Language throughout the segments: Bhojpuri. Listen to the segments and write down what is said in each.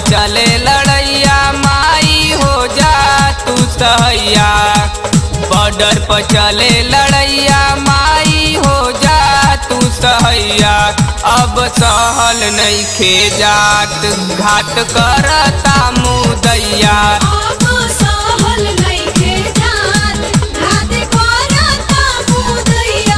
चले लड़ैया माई हो जा तू सहैया बॉर्डर पर चले लड़ैया माई हो जा तू सहैया अब सहल नहीं खे जात घाट करता मुदैया अब सहल नइखे जात घात करता मुदैया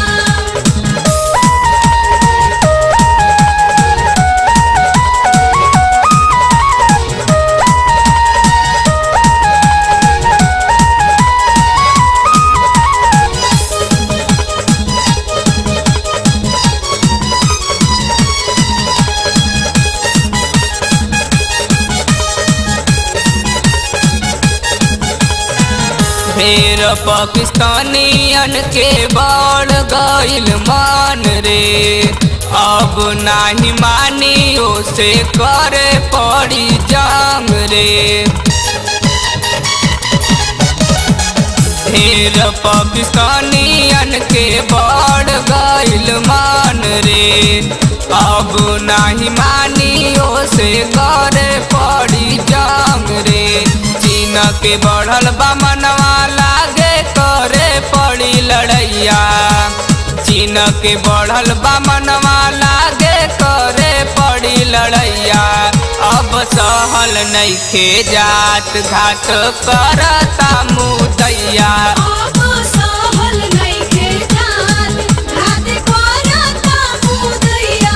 ढेर पाकिस्तानियन के बढ़ गइल मान रे अब नाही मानी से करे पड़ी जंग रे ढेर पाकिस्तानियन के बढ़ गइल मान रे अब नाही मानी से करे पड़ी जंग रे चीन के बढ़ल बा मनवा लागे करे पड़ी लड़ैया चीन के बढ़ल बा मनवा लागे करे पड़ी लड़ैया अब सहल नइखे जात घाट करता मुदैया अब सहल नइखे जात घात करता मुदैया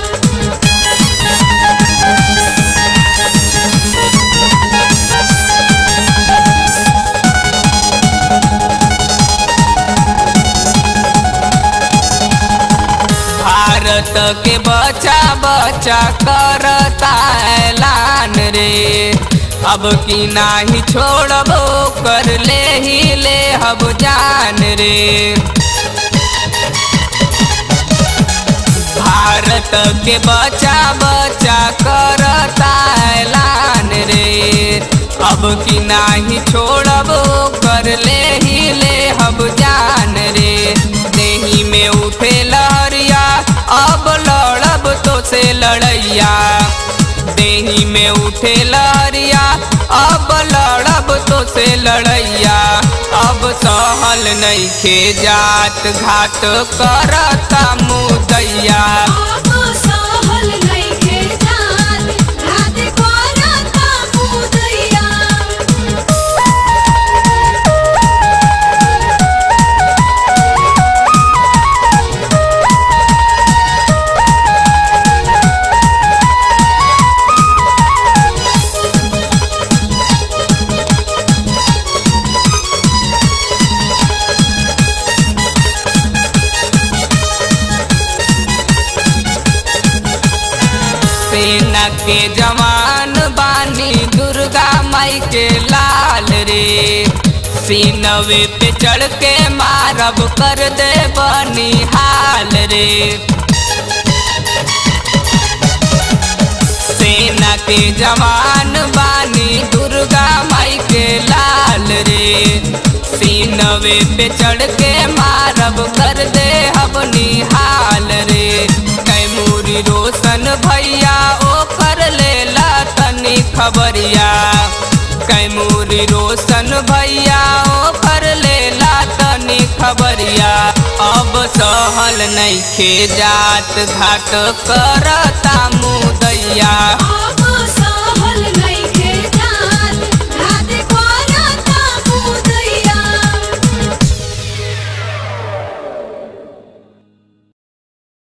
भारत के बच्चा बच्चा करता ऐलान रे अब की नाही छोड़बो कर ले ही ले अब जान रे भारत के बच्चा बच्चा करता ऐलान रे अब की नाही छोड़बो कर ले ही ले अब जान रे देही में उठे लहरिया अब लड़ब तो से लड़ैया देही में उठे लहरिया अब लड़ब तो से लड़ैया अब सहल नहीं खे जात घाट करता मुदैया अब सहल नइखे जात घात करता मुदैया सेना के जवान बानी दुर्गा माई के लाल रे सीनवे पे चढ़ के मारब कर दे बनी हाल रे सेना के जवान बानी दुर्गा माई के लाल रे सीनवे पे चढ़ के मारब कर दे अपनी हाल रे कैमूरी रोशन भैया ओ कर लेला तनी खबरिया कैमूरी रोशन भैया ओ कर लेला तनी खबरिया अब सहल नहीं खे जात घाट करता मुदैया अब